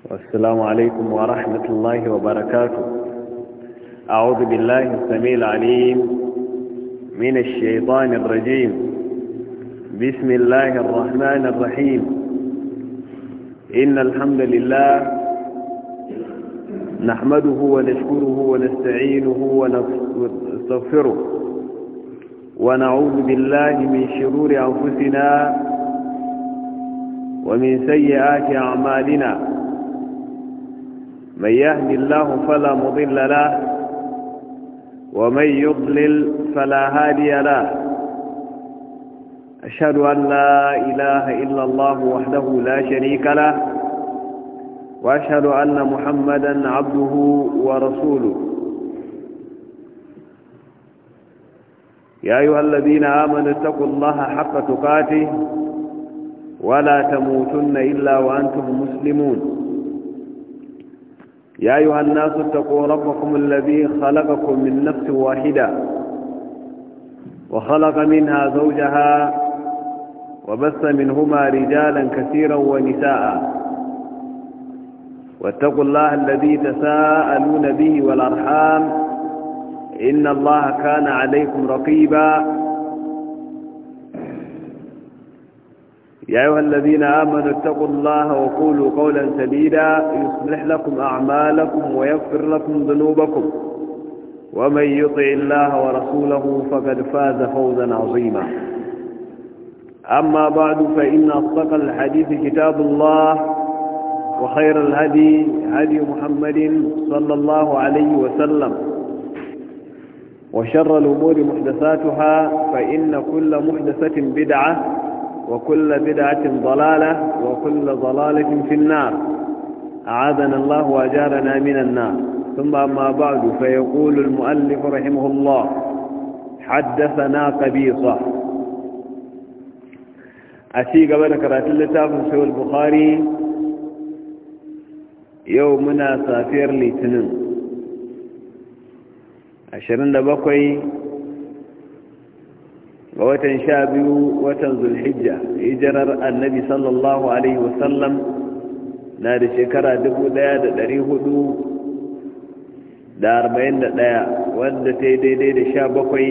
والسلام عليكم ورحمة الله وبركاته أعوذ بالله السميع العليم من الشيطان الرجيم بسم الله الرحمن الرحيم إن الحمد لله نحمده ونشكره ونستعينه ونستغفره ونعوذ بالله من شرور أنفسنا ومن سيئات أعمالنا من يهد الله فلا مضل له ومن يضلل فلا هادي له أشهد أن لا إله إلا الله وحده لا شريك له وأشهد أن محمدا عبده ورسوله يا أيها الذين آمنوا اتقوا الله حق تقاته ولا تموتن إلا وأنتم مسلمون يا أيها الناس اتقوا ربكم الذي خلقكم من نفس واحدة وخلق منها زوجها وبث منهما رجالا كثيرا ونساء واتقوا الله الذي تساءلون به والأرحام إن الله كان عليكم رقيبا يا أيها الذين آمنوا اتقوا الله وقولوا قولا سديدا يصلح لكم أعمالكم ويغفر لكم ذنوبكم ومن يطع الله ورسوله فقد فاز فوزا عظيما أما بعد فإن أصدق الحديث كتاب الله وخير الهدي هدي محمد صلى الله عليه وسلم وشر الأمور محدثاتها فإن كل محدثة بدعة وكل بدعة ضلالة وكل ضلالة في النار أعاذنا الله وأجارنا من النار ثم أما بعد فيقول المؤلف رحمه الله حدثنا قبيصة أشي قبل كرات اللتاف سوى البخاري يومنا سافير لتنم عشرين دبقي ga watan sha biyu watan zulhijja hijirar annabi sallallahu alaihi wasallam na da shekara dubu da da da hudu arba'in ɗaya, wadda ta yi daidai da sha bakwai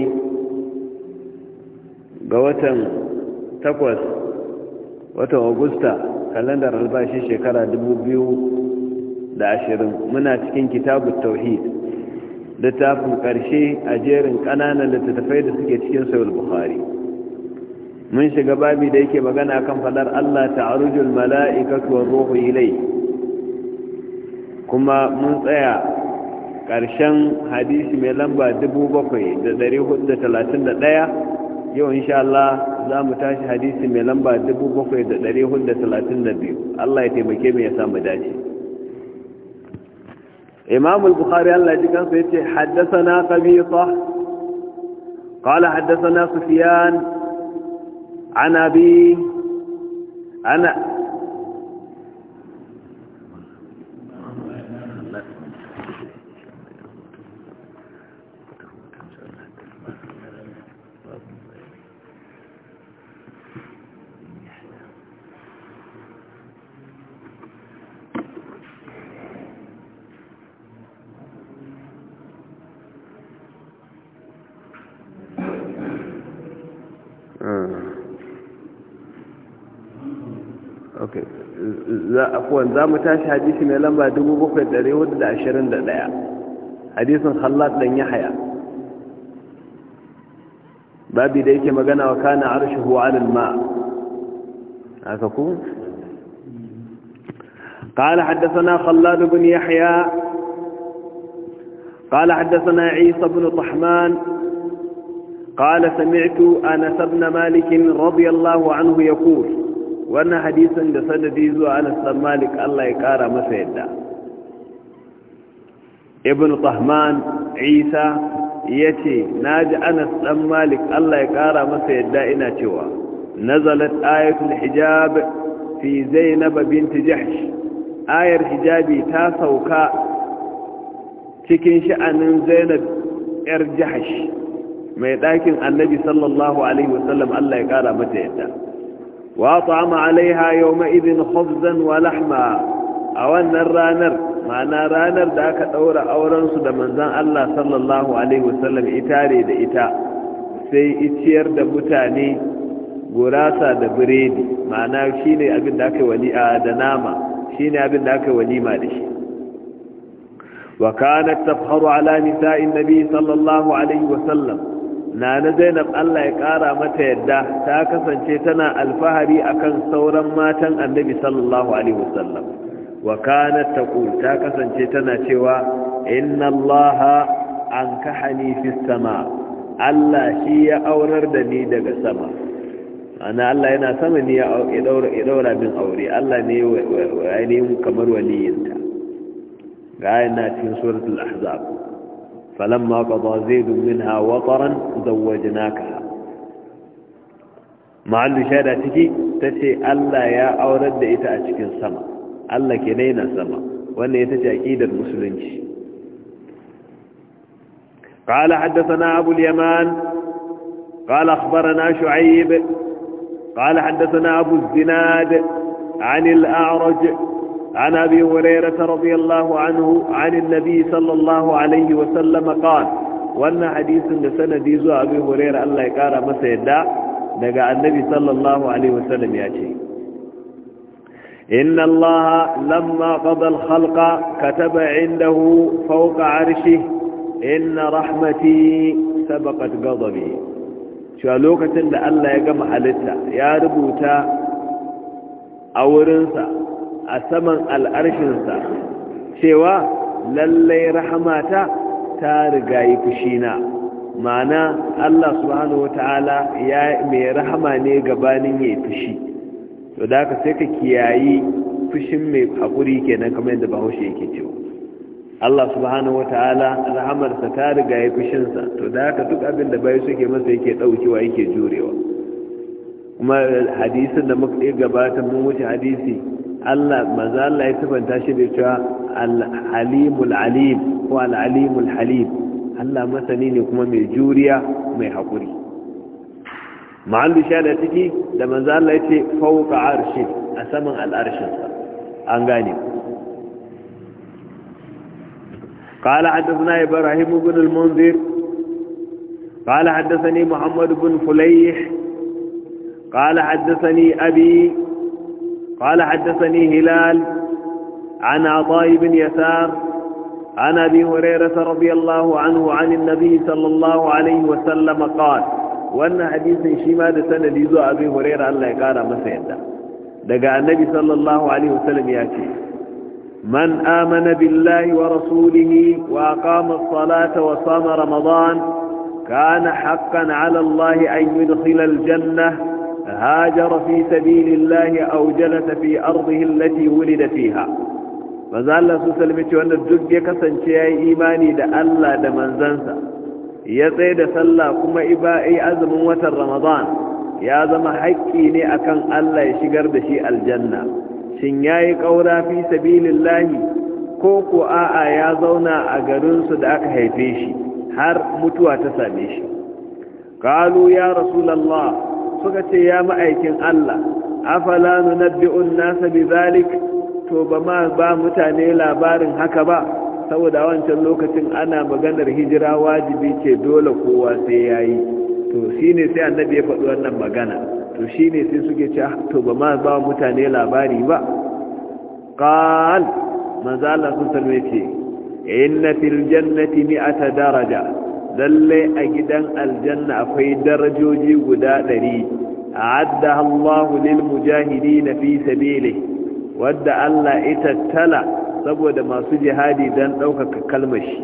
ga watan takwas watan augusta kalandar albashi shekara dubu biyu da ashirin muna cikin kitabu tauhid littafin ƙarshe a jerin ƙananan littattafai da suke cikin sayar bukhari mun shiga babi da yake magana kan fadar allah ta'arujul mala'ikatu wa ruhu ilai kuma mun tsaya ƙarshen hadisi mai lamba 7431 yau insha Allah za mu tashi hadisi mai lamba 7432 Allah ya taimake mu ya samu dace إمام البخاري الله يجيكم فيتي حدثنا قبيصة قال حدثنا سفيان عن أبي أنا afuwan za mu tashi hadisi mai lamba 7421 hadisin khallat dan yahya babi da yake magana wa kana arshuhu alal ma haka ku قال حدثنا خلاد بن يحيى قال حدثنا عيسى بن طحمان قال سمعت أنس بن مالك رضي الله عنه يقول wannan hadisin da sanadi zuwa anas dan malik Allah ya kara masa yadda ibn tahman isa yace naji anas dan malik Allah ya kara masa yadda ina cewa nazalat ayatul hijab fi zainab bint jahsh ayar hijabi ta sauka cikin sha'anin zainab yar jahsh mai ɗakin annabi sallallahu alaihi wasallam Allah ya kara mata yadda وأطعم عليها يومئذ خبزا ولحما a wannan ranar ma'ana ranar da aka ɗaura aurensu da manzan Allah sallallahu Alaihi wasallam itare da ita sai iciyar da mutane gurasa da biredi ma'ana shi ne abin da aka yi wali'a da nama shi ne abin da aka yi walima da shi wa kanat tafharu ala nisa'in nabi sallallahu alaihi wasallam na na zainab Allah ya kara mata yadda ta kasance tana alfahari akan sauran matan annabi sallallahu alaihi wasallam wa kanat taqul ta kasance tana cewa inna allaha ankahani fis sama Allah shi ya aurar da ni daga sama ana Allah yana sama ne ya daura ya daura bin aure Allah ne ainihin kamar waliyinta ga yana cikin suratul ahzab falamma qada zaid minha wataran zawwajnaka ma'allu shada ciki tace Allah ya aurar da ita a cikin sama Allah ke daina sama wannan ita ce aqidar musulunci قال حدثنا أبو اليمان قال أخبرنا شعيب قال حدثنا أبو الزناد عن الأعرج عن أبي هريرة رضي الله عنه عن النبي صلى الله عليه وسلم قال وأن حديث لسنة ديزو أبي هريرة الله يقال مسيدا دقى النبي صلى الله عليه وسلم يأتي إن الله لما قضى الخلق كتب عنده فوق عرشه إن رحمتي سبقت غضبي cewa lokacin da Allah ya gama halitta ya rubuta a wurinsa a saman al'arshinsa cewa lallai rahamata ta riga yi fushina ma'ana Allah subhanahu wa ta'ala ya mai rahama ne gabanin ya yi fushi to da ka sai ka kiyayi fushin mai haƙuri kenan kamar yadda bahaushe yake cewa Allah subhanahu wata'ala rahamarsa ta riga ya fushinsa to da haka duk abin da bai suke masa yake daukewa yake jurewa kuma hadisin da muka gabata mun wuce hadisi Allah manzo Allah ya tafanta shi da cewa al-halimul alim ko al-alimul halim Allah masani ne kuma mai juriya mai hakuri ma'allu shada ciki da manzo Allah ya ce fawqa arshi a saman al-arshinsa an gane ku قال حدثنا إبراهيم بن المنذر قال حدثني محمد بن فليح قال حدثني أبي قال حدثني هلال عن عطاء بن يسار عن أبي هريرة رضي الله عنه عن النبي صلى الله عليه وسلم قال وأن حديث شماد سند يزو أبي هريرة الله يقال مسيدا دقى النبي صلى الله عليه وسلم يأتي من آمن بالله ورسوله وأقام الصلاة وصام رمضان كان حقا على الله أن يدخل الجنة هاجر في سبيل الله أو جلس في أرضه التي ولد فيها فذا الله سلمت وأن الدق يكسن شيء إيماني دا الله دا منزنسا يطيد صلى كما إبائي أزم وتر رمضان يا زم حكيني أكن الله يشقر دشي الجنة shin ya yi ƙaura fi sabilin lahi ko ko a'a ya zauna a garinsu da aka haife shi har mutuwa ta same shi ƙalu ya rasulallah suka ce ya ma'aikin Allah afala nunabbi'un nasa bi zalik to ba ma ba mutane labarin haka ba saboda wancan lokacin ana maganar hijira wajibi ce dole kowa sai yayi to shine sai annabi ya faɗi wannan magana to shi ne sai suke ce to ba ma ba mutane labari ba ƙal maza Allah sun salme ce inna fil jannati mi'ata daraja lalle a gidan aljanna akwai darajoji guda ɗari a'adda Allah lil mujahidin fi sabili wadda Allah ita tala saboda masu jihadi dan ɗaukaka kalmar shi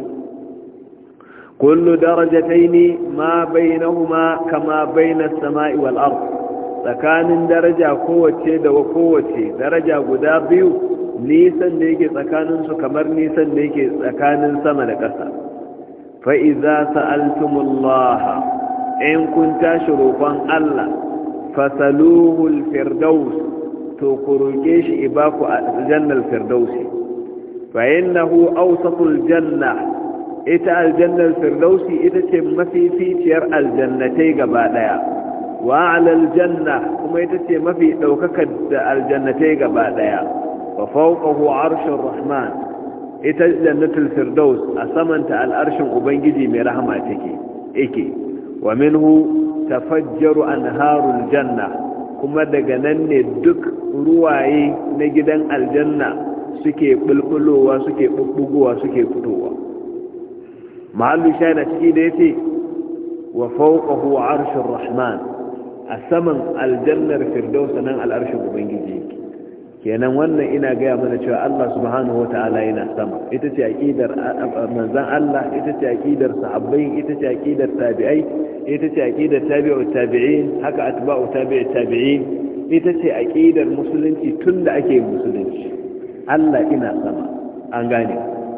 kullu darajataini ma bainahuma kama bainas sama'i wal ardh tsakanin daraja kowace da kowace daraja guda biyu nisan da yake tsakaninsu kamar nisan da yake tsakanin sama da ƙasa fa'iza sa'altumullaha in kun tashi roƙon Allah fasaluhul firdaus to ku roƙe shi ibaku a jannar firdausi fa'innahu ausatul janna ita aljannar firdausi ita ce mafificiyar aljannatai gaba ɗaya wa alal janna kuma ita ce mafi ɗaukakar da aljannatai gaba ɗaya wa fawqahu arshur rahman ita jannatul firdaus a samanta al'arshin ubangiji mai rahama take yake wa minhu tafajjaru anharul janna kuma daga nan ne duk ruwaye na gidan aljanna suke bulbulowa suke bubbugowa suke fitowa mahallu shaida ciki da yace wa fawqahu arshur rahman a saman aljannar firdaus nan al'arshin ubangiji yake kenan wannan ina gaya mana cewa Allah subhanahu wata'ala yana sama ita ce aqidar manzon Allah ita ce aqidar sahabbai ita ce aqidar tabi'ai ita ce aqidar tabi'ut tabi'in haka atba'u tabi'ut tabi'in ita ce aqidar musulunci tunda ake musulunci Allah ina sama an gane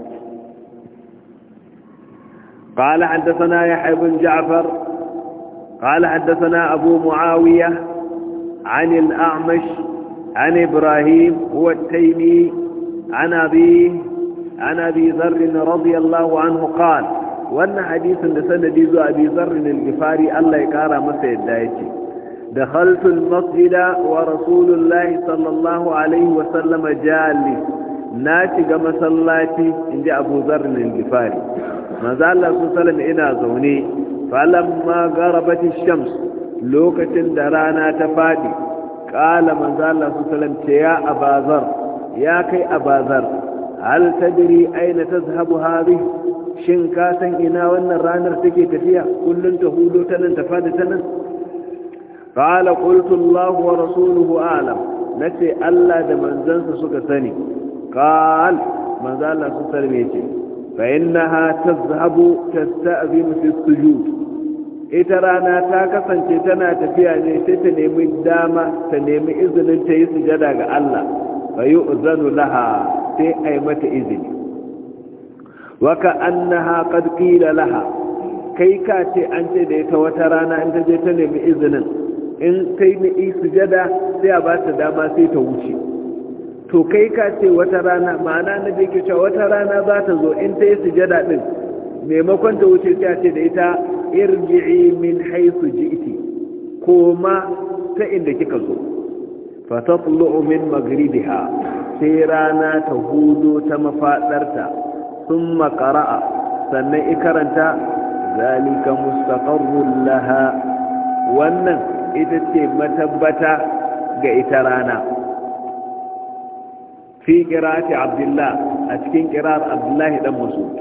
قال حدثنا يحيى بن جعفر قال حدثنا أبو معاوية عن الأعمش عن إبراهيم هو التيمي عن أبيه عن أبي ذر رضي الله عنه قال وأن حديث لسنة ديزو أبي ذر الغفاري الله يكارى مسيد دايتي دخلت المسجد ورسول الله صلى الله عليه وسلم جالي ناتي مسلاتي عند أبو ذر الغفاري ما زال الله صلى الله عليه وسلم إنا زوني فلما غربت الشمس لوكة درانا تفادي قال من ذا الله سلم يا أبا ذر يا كي أبا ذر هل تدري أين تذهب هذه شنكاسا إنا وأن الرانر تكي تفيا كل تهودو تنن تفاد تنن قال قلت الله ورسوله أعلم نتي ألا دمن زنس سكسني قال من ذا الله سلم يتي فإنها تذهب تستأذن في السجود ita rana ta kasance tana tafiya ne sai ta nemi dama ta nemi izinin ta yi sujada ga Allah fa yi uzanu laha sai a yi mata izini waka annaha qad qila laha kai ka ce an ce da ita wata rana in ta je ta nemi izinin in ta yi sujada sai a ba ta dama sai ta wuce to kai ka ce wata rana ma'ana na je ke cewa wata rana za ta zo in ta yi sujada din maimakon ta wuce sai a ce da ita irji'i min haythu ji'ti koma ta inda kika zo fa tatlu'u min maghribiha sai rana ta hudo ta mafadarta thumma qara'a sannan ikaranta zalika mustaqarrun laha wannan ita ce matabbata ga ita rana fi qira'ati abdullah a cikin qira'ar abdullahi dan mas'ud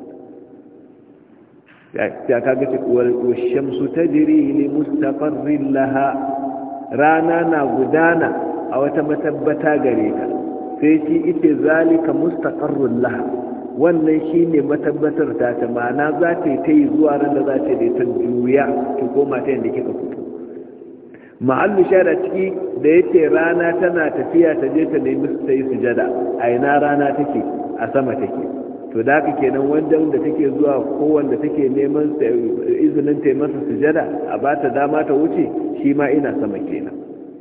ya kaga ce washamsu tajri li mustaqarrin laha rana na gudana a wata matabbata gare ka sai shi ita zalika mustaqarrun laha wannan shine matabbatar ta ta ma'ana za ta yi ta yi zuwa ran da za ta yi ta juya ki koma ta yadda kika fito mahallu shara ciki da yace rana tana tafiya ta je ta nemi ta yi sujada a ina rana take a sama take to da haka kenan wanda da take zuwa ko wanda take neman izinin ta masa sujada a ba ta dama ta wuce shi ma ina sama kenan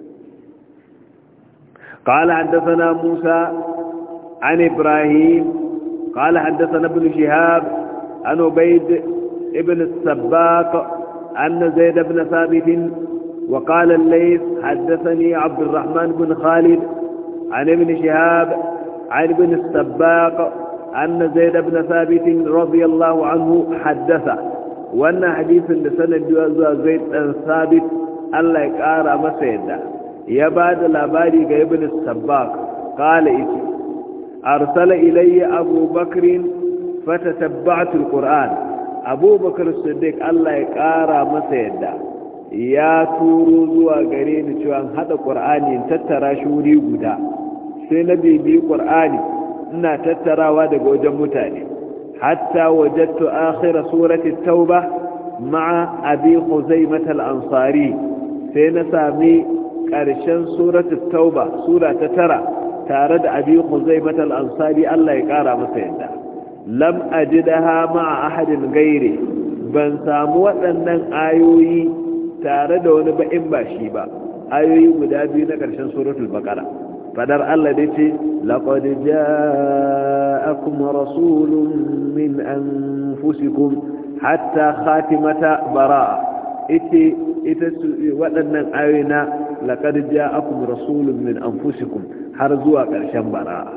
قال حدثنا موسى عن إبراهيم قال حدثنا ابن شهاب عن عبيد ابن السباق أن زيد بن ثابت وقال الليث حدثني عبد الرحمن بن خالد عن ابن شهاب عن ابن السباق أن زيد بن ثابت رضي الله عنه حدث وأن حديث لسنة زيد بن ثابت الله يقارى مسيدا يباد الأباري ابن السباق قال إيتي أرسل إلي أبو بكر فتتبعت القرآن أبو بكر الصديق الله يقارى مسيدا ya turo zuwa gare ni cewa hada qur'ani in tattara shi wuri guda sai na bibi qur'ani ina tattarawa daga wajen mutane hatta wajadtu akhir surati tauba ma'a abi khuzaimah al-ansari sai na sami karshen surati tauba sura ta tara tare da abi khuzaimah al-ansari Allah ya kara masa yadda lam ajidaha ma'a ahadin gairi ban samu waɗannan ayoyi tare da wani ba in ba shi ba ayoyi guda biyu na ƙarshen suratul baqara fadar Allah da ce laqad ja'akum rasulun min anfusikum hatta khatimata bara'a ite ita waɗannan ayoyi na laqad ja'akum rasulun min anfusikum har zuwa ƙarshen bara'a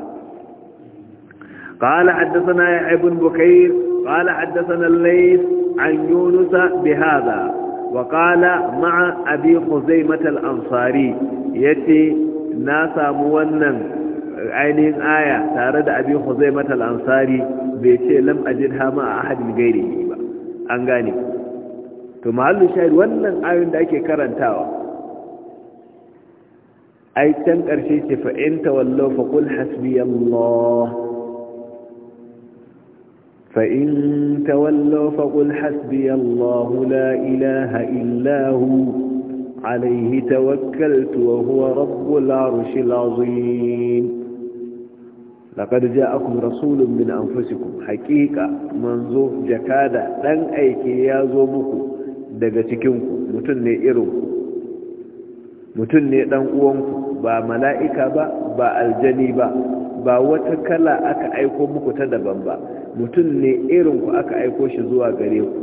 قال حدثنا يحيى بن بكير قال حدثنا الليث عن يونس بهذا وقال مع أبي خزيمة الأنصاري يتي ناسا مونن عينين آية تارد أبي خزيمة الأنصاري بيتي لم أجدها مع أحد غيره أنغاني to mahallu shahid wannan ayoyin da ake karantawa ai can karshe ce fa in tawallaw fa qul hasbiyallah fa in tawallaw fa qul hasbiyallah la ilaha illa hu alayhi tawakkaltu wa huwa rabbul arshil azim laqad ja'akum rasulun min anfusikum haqiqa manzo jakada dan aike ya zo muku daga cikinku mutum ne irinku mutum ne dan uwanku ba mala'ika ba ba aljani ba ba wata kala aka aiko muku ta daban ba mutum ne irinku aka aiko shi zuwa gare ku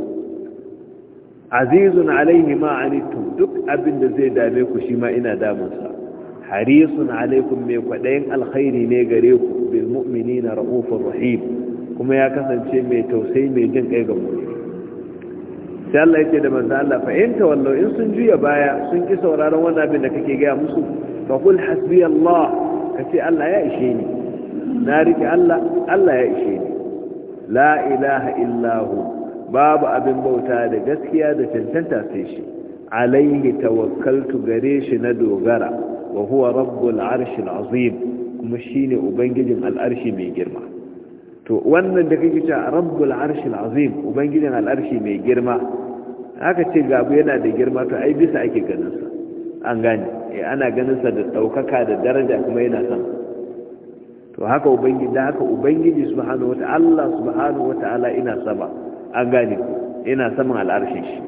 azizun alaihi ma anittum duk abin da zai dame ku shi ma ina damunsa harisun alaikum mai kwaɗayin alkhairi ne gare ku bil mu'minina ra'ufur rahim kuma ya kasance mai tausayi mai jin kai ga mu'mini sai Allah yake da manzo Allah fa in tawallu in sun juya baya sun ki sauraron wannan abin da kake ga musu fa qul hasbi Allah kace Allah ya ishe ni na rike Allah Allah ya ishe ni la ilaha illa hu babu abin bauta da gaskiya da cancanta sai shi alaihi tawakkaltu gare shi na dogara wa huwa rabbul arshil azim kuma shine ubangijin al'arshi mai girma to wannan da kake cewa rabbul arshil azim ubangijin al'arshi mai girma aka ce gabu yana da girma to ai bisa ake ganin sa an gane eh ana ganin sa da daukaka da daraja kuma yana sama to haka ubangiji da haka ubangiji subhanahu wata'ala Allah subhanahu wata'ala ina sama an gane ina saman al'arshin shi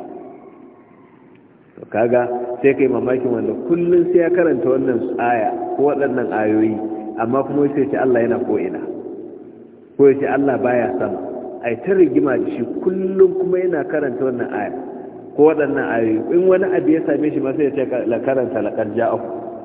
to kaga sai kai mamakin wanda kullun sai ya karanta wannan aya ko waɗannan ayoyi amma kuma sai ce Allah yana ko ina ko ya ce Allah baya sama ai ta rigima da shi kullum kuma yana karanta wannan aya ko waɗannan ayoyi in wani abu ya same shi masu ya ce la karanta la karja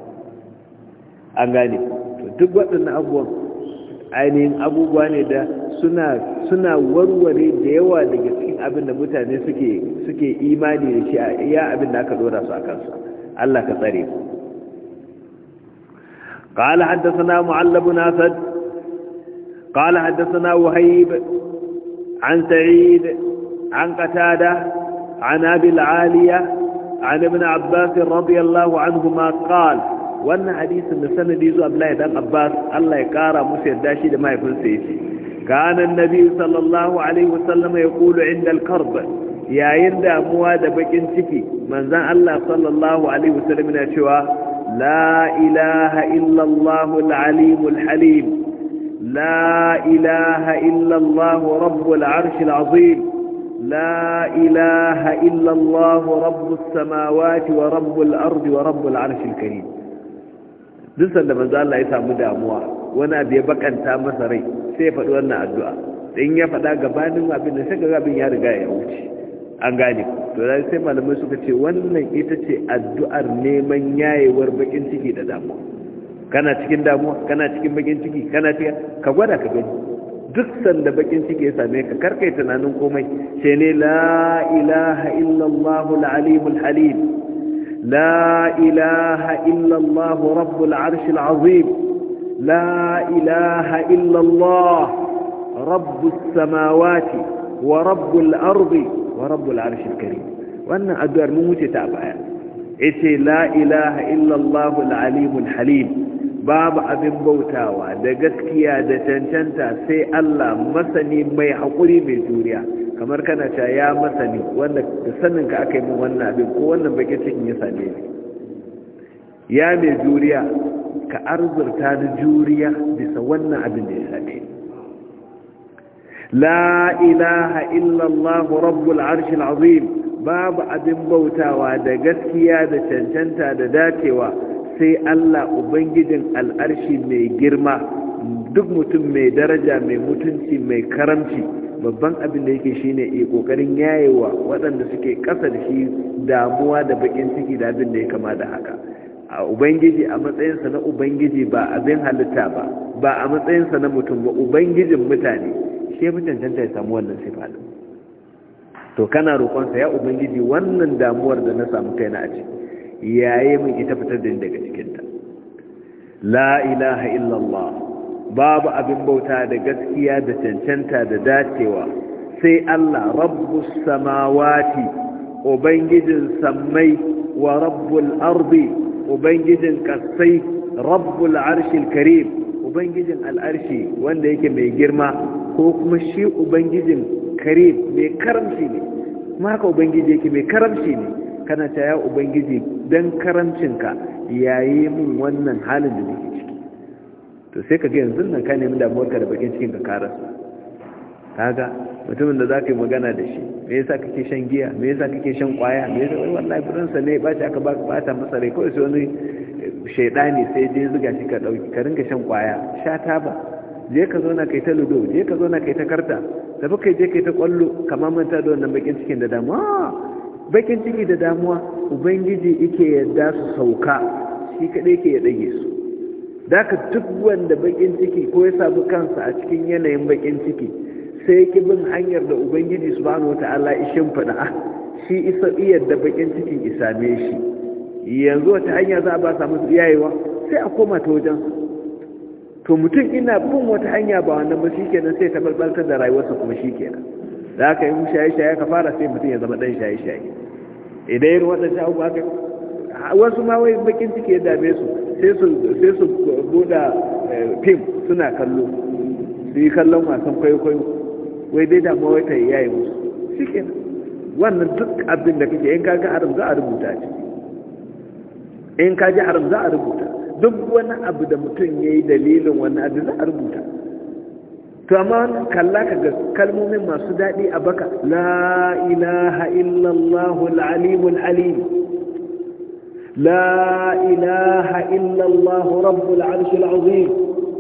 an gane to duk waɗannan abubuwan ainihin abubuwa ne da suna suna warware da yawa daga cikin abin da mutane suke suke imani da shi a iya abin da aka dora su a kansa Allah ka tsare قال حدثنا معل بن اسد قال حدثنا وهيب عن سعيد عن قتادة عن أبي العالية عن ابن عباس رضي الله عنهما قال وأن حديث النسنة ديزو أبلاي دان عباس الله يقارى مسير داشي لما يكون سيسي كان النبي صلى الله عليه وسلم يقول عند الكرب يا يند أمواد بكين تكي من ذا الله صلى الله عليه وسلم يشوى لا إله إلا الله العليم الحليم لا إله إلا الله رب العرش العظيم لا إله إلا الله رب السماوات ورب الأرض ورب العرش الكريم duk sanda manzo Allah ya samu damuwa wani abu ya bakanta masa rai sai ya faɗi wannan addu'a in ya faɗa gabanin abin da sai abin ya riga ya wuce an gane to da sai malamai suka ce wannan ita ce addu'ar neman yayewar bakin ciki da damuwa kana cikin damuwa kana cikin bakin ciki kana cikin ka gwada ka gani duk sanda bakin ciki ya same ka karkai tunanin komai sai ne la ilaha illallah al-alimul halim la ilaha illallah rabbul arshil azim la ilaha illallah rabbus samawati wa rabbul ardi wa rabbul arshil karim wannan addu'ar mun wuce ta baya ita la ilaha illallah al-alimul halim babu abin bautawa da gaskiya da cancanta sai Allah masani mai haƙuri mai juriya kamar kana cewa ya masani wanda da sanin ka aka yi min wannan abin ko wannan bakin cikin ya same ni ya mai juriya ka arzurta da juriya bisa wannan abin da ya same ni la ilaha illallah rabbul arshil azim babu abin bautawa da gaskiya da cancanta da dacewa sai Allah Ubangijin al'arshi mai girma duk mutum mai daraja mai mutunci mai karamci babban abin da yake shine e kokarin yayewa waɗanda suke ƙasa da shi damuwa da bakin ciki da abin da ya kama da haka a ubangiji a matsayinsa na ubangiji ba abin halitta ba ba a matsayinsa na mutum ba ubangijin mutane shi ya cancanta ya samu wannan sifa din to kana roƙonsa ya ubangiji wannan damuwar da na samu kaina a ciki yaye min ita fitar da ni daga cikinta la ilaha illallah babu abin bauta da gaskiya da cancanta da dacewa sai Allah rabbus samawati ubangijin sammai wa rabbul ardi ubangijin kasai rabbul arshil karim ubangijin al'arshi wanda yake mai girma ko kuma shi ubangijin karim mai karamci ne kuma haka ubangiji yake mai karamci ne kana ta ya ubangiji don karamcinka yayi min wannan halin da nake ciki to sai ka ga yanzu nan ka nemi damuwarka da bakin cikin ka karasa kaga mutumin da za ka yi magana da shi me yasa kake shan giya me yasa kake shan kwaya me yasa wai wallahi burinsa ne ba shi aka ba bata masa rai kawai sai wani shaidani sai je zuga shi ka dauki ka rinka shan kwaya sha taba je ka zo na kai ta ludo je ka zo na kai ta karta tafi kai je kai ta kwallo kamar manta da wannan bakin cikin da damuwa bakin ciki da damuwa ubangiji yake yadda su sauka shi kadai ke ya dage su daka duk wanda bakin ciki ko ya samu kansa a cikin yanayin bakin ciki sai ki bin hanyar da ubangiji subhanahu wata'ala ishin fada shi isa iyar da bakin cikin isame shi yanzu wata hanya za a ba samu yayewa sai a koma ta wajen to mutum ina bin wata hanya ba wannan ba shikenan sai ta balbaltar da rayuwarsa kuma shikenan da aka yi shaye-shaye ka fara sai mutum ya zama dan shaye-shaye idan yin waɗanda abubuwa haka wasu ma wai bakin ciki ya dame su sai su buɗa fim suna kallo su yi kallon wasan kwaikwayo wai dai damuwa wai ta yi yayi musu shi kenan wannan duk abin da kake in kaga haram za a rubuta ce in kaji haram za a rubuta duk wani abu da mutum ya yi dalilin wani abu za a rubuta to amma kalla ka ga kalmomin masu daɗi a baka la ilaha illallahu al'alimul alim la ilaha illallahu rabbul arshil azim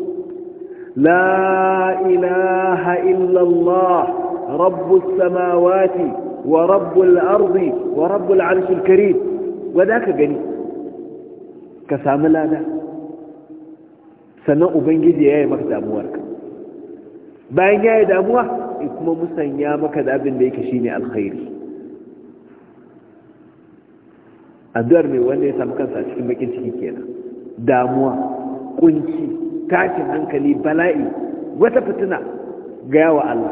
la ilaha illallah rabbus samawati wa rabbul ardi wa rabbul arshil karim wanda ka gani ka sami lada sannan ubangiji ya yi maka damuwarka bayan ya yi damuwa kuma musanya maka da abin da yake shi ne alkhairi addu'ar mai wanda ya samu kansa cikin bakin ciki kenan damuwa kunci tashin hankali bala'i wata fitina ga yawa Allah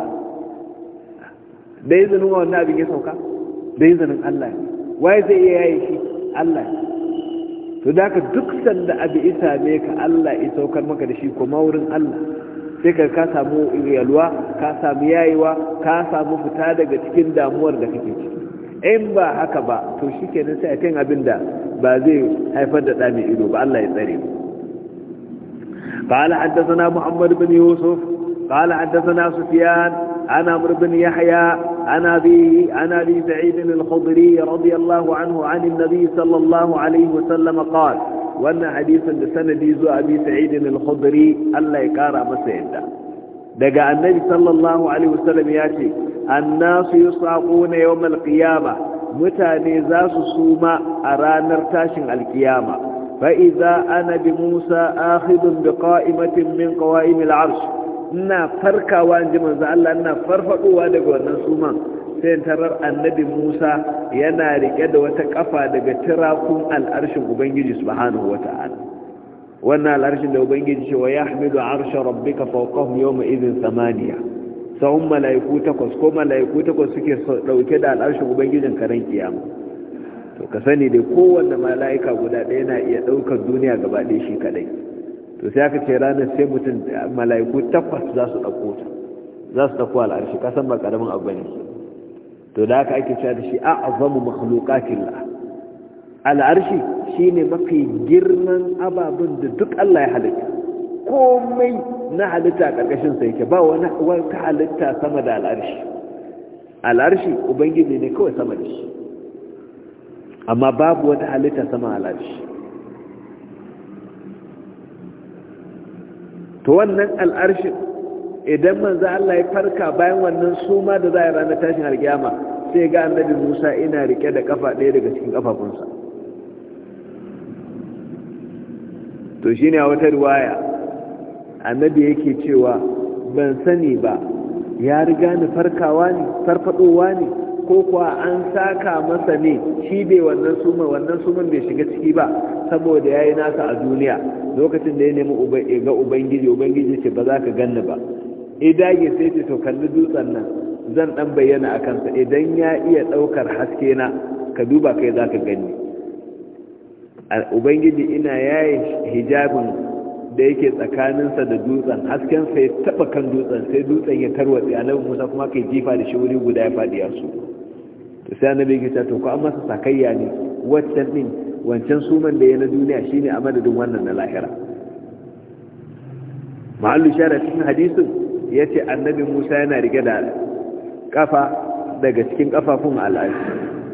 da izinin wa wannan abin ya sauka da izinin Allah waye zai iya yaye shi Allah to da ka duk sanda abu isa ne ka Allah ya saukar maka da shi kuma wurin Allah sai ka ka samu yalwa ka samu yayewa ka samu fita daga cikin damuwar da kake ciki in ba haka ba to shi kenan sai a kan abin da ba zai haifar da ɗami ido ba Allah ya tsare mu قال حدثنا محمد بن يوسف قال حدثنا سفيان عن عمرو بن يحيى عن أبي عن أبي سعيد الخضري رضي الله عنه عن النبي صلى الله عليه وسلم قال wannan hadisin da sanadi zuwa abi sa'idin al-khudri Allah ya kara masa yadda daga annabi sallallahu alaihi wasallam ya ce annasu yusaquna yawm al-qiyama mutane za su suma a ranar tashin al-qiyama fa idza ana bi Musa akhidun bi qa'imatin min qawa'im al-arsh ina farkawa inji manzo Allah ina farfadowa daga wannan suman sai tarar annabi Musa yana rike da wata kafa daga tirakun al'arshin Ubangiji subhanahu wata'ala wannan al'arshin da Ubangiji ce wa yahmilu arsha rabbika fawqahum yawma idhin samaniya sahun malaiku takwas ko malaiku takwas suke dauke da al'arshin Ubangijin karen kiyama to ka sani dai kowanne malaika guda ɗaya na iya daukar duniya gaba ɗaya shi kadai to sai aka ce ranar sai mutum malaiku takwas za su dauko ta za su dauko al'arshi kasan ba karamin abu ne to da haka ake cewa da shi a'zamu makhluqatillah al'arshi shine mafi girman ababun da duk Allah ya halitta komai na halitta karkashin sa yake ba wani wata halitta sama da al'arshi al'arshi ubangiji ne kawai sama da shi amma babu wata halitta sama al'arshi to wannan al'arshin idan manzo Allah ya farka bayan wannan suma da za a ranar tashin alkiyama sai ga annabi Musa ina rike da kafa ɗaya daga cikin kafafunsa to shine a wata riwaya annabi yake cewa ban sani ba ya riga ni farkawa ne farfadowa ne ko kuwa an saka masa ne shi bai wannan suma wannan suman bai shiga ciki ba saboda yayi nasa a duniya lokacin da ya nemi ga ubangiji ubangiji ce ba za ka ganni ba idage sai ce to kalli dutsen nan zan dan bayyana a kansa idan ya iya daukar haske na ka duba kai za ka gani ubangiji ina yayin hijabin da yake tsakaninsa da dutsen hasken sai taba kan dutsen sai dutsen ya tarwatse annabi Musa kuma kai jifa da shi wuri guda ya fadi ya su to sai annabi ya ce to ko an masa sakayya ne waccan din wancan suman da ya na duniya shine a madadin wannan na lahira mahallu shara cikin hadisin yace annabi Musa yana rike da kafa daga cikin kafafun al'ashi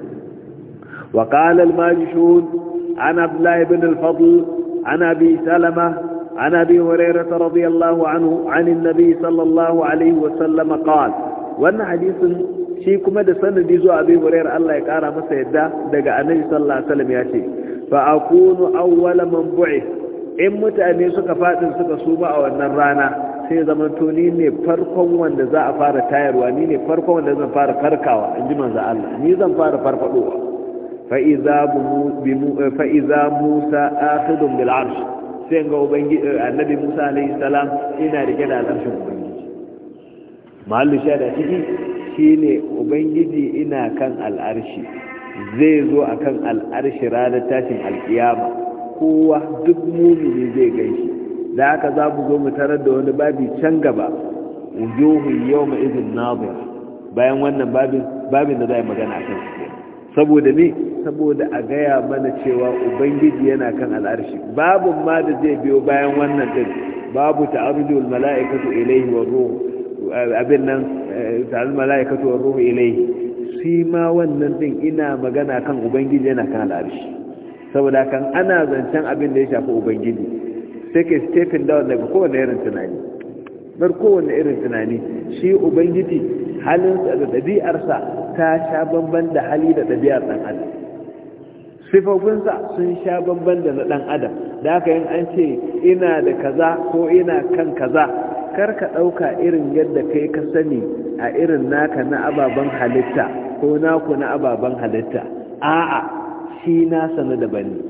wa qala al-majshun an abdullah ibn al-fadl an abi salama عن أبي هريرة رضي الله عنه عن النبي صلى الله عليه وسلم قال وأن حديث shi kuma da sanadi zuwa abin hurairar Allah ya kara masa yadda daga annabi sallallahu alaihi wasallam ya ce fa akunu awwala man bu'ith in mutane suka fadin suka suma a wannan rana sai zaman to ni ne farkon wanda za a fara tayarwa ni ne farkon wanda zan fara farkawa in ji manzo Allah ni zan fara farfadowa fa iza fa iza Musa akhidun bil arsh sai ga ubangiji annabi Musa alaihi salam ina rike da al'arshin ubangiji mahallu shada ciki shine ubangiji ina kan al'arshi zai zo akan al'arshi ranar tashin alkiyama kowa duk mumini zai gaishe da haka za mu zo mu tarar da wani babi can gaba wujuhun yawma idin nadir bayan wannan babin babin da za yi magana akan su saboda ne saboda a gaya mana cewa ubangiji yana kan al'arshi babun ma da zai biyo bayan wannan din babu ta'arujul mala'ikatu ilayhi wa ruh abin nan ta'al mala'ikatu wa ruh ilayhi shi ma wannan din ina magana kan ubangiji yana kan al'arshi saboda kan ana zancen abin da ya shafi ubangiji sai ka stephen down daga kowane irin tunani bar kowane irin tunani shi ubangiji halinsa da ɗabi'arsa ta sha bamban da hali da ɗabi'ar ɗan adam sifofinsa sun sha bamban da na ɗan adam da haka yin an ce ina da kaza ko ina kan kaza kar ka ɗauka irin yadda kai ka sani a irin naka na ababen halitta ko naku na ababen halitta a'a shi nasa na daban ne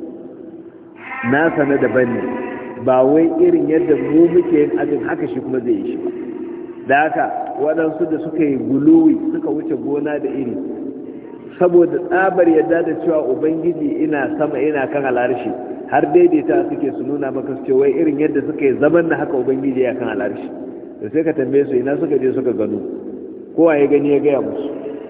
nasa na daban ne ba wai irin yadda mu muke yin abin haka shi kuma zai yi shi ba da haka waɗansu da suka yi guluwi suka wuce gona da iri saboda tsabar yadda da cewa ubangiji ina sama ina kan alarshi har daidaita suke su nuna maka su wai irin yadda suka yi zaman na haka ubangiji ya kan alarshi da sai ka tambaye su ina suka je suka gano kowa ya gani ya gaya musu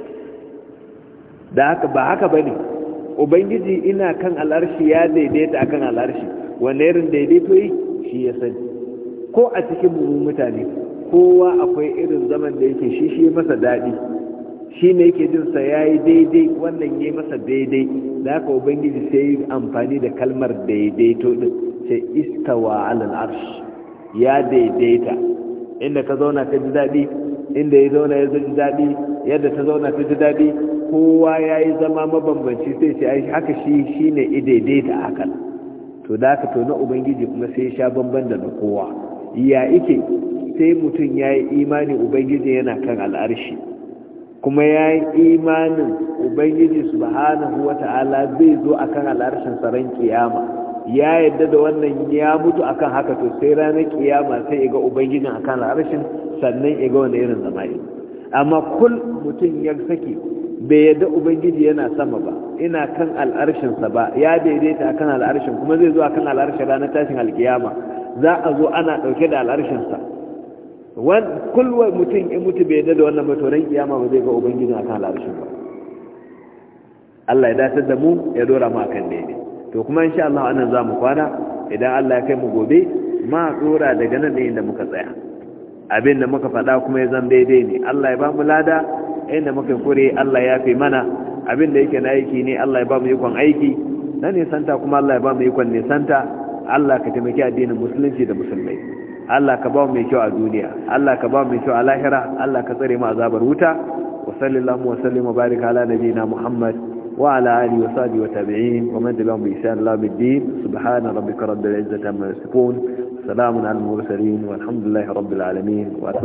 da haka ba haka ba ne ubangiji ina kan alarshi ya daidaita akan alarshi wanda irin daidaito yi shi ya sani ko a cikin mu mutane kowa akwai irin zaman da yake shi shi masa daɗi shi ne yake jinsa ya yi daidai wannan ya masa daidai da haka ubangiji sai yi amfani da kalmar daidaito din sai istawa alal arsh ya daidaita inda ka zauna ka ji daɗi inda ya zauna ya ji daɗi yadda ta zauna ta ji daɗi kowa ya yi zama mabambanci sai ce haka shi shi ne daidaita hakan to da haka to na ubangiji kuma sai sha bamban da na kowa ya ike sai mutum ya yi imani ubangiji yana kan al'arshi kuma ya yi imanin ubangiji subhanahu wa ta'ala zai zo a kan al'arshin tsaron kiyama ya yadda da wannan ya mutu akan haka to sai ranar kiyama sai ya ga ubangijin a kan al'arshin sannan ya ga wani irin zama'i amma kul mutum ya saki bai yadda ubangiji yana sama ba ina kan al'arshinsa ba ya daidaita akan al'arshin kuma zai zo akan al'arshin ranar tashin alkiyama za a zo ana ɗauke da al'arshinsa kulwa mutum in mutu bai yadda da wannan matoran kiyama ba zai ga ubangiji akan al'arshin ba Allah ya dace da mu ya dora mu akan daidai to kuma insha Allah anan za mu kwana idan Allah ya kai mu gobe ma dora daga nan ne inda muka tsaya abin da muka faɗa kuma ya zan daidai ne Allah ya ba mu lada inda muka kure Allah ya fi mana abin da yake na aiki ne Allah ya ba mu ikon aiki na nisanta kuma Allah ya ba mu ikon nisanta Allah ka taimaki addinin musulunci da musulmai Allah ka ba mu mai kyau a duniya Allah ka ba mu mai kyau a lahira Allah ka tsare mu azabar wuta wa sallallahu wa sallim wa barika ala nabiyina Muhammad وعلى آله وصحبه وتابعين ومن تبعهم بإحسان الله بالدين سبحان ربك رب العزة عما يصفون سلام على المرسلين والحمد لله رب العالمين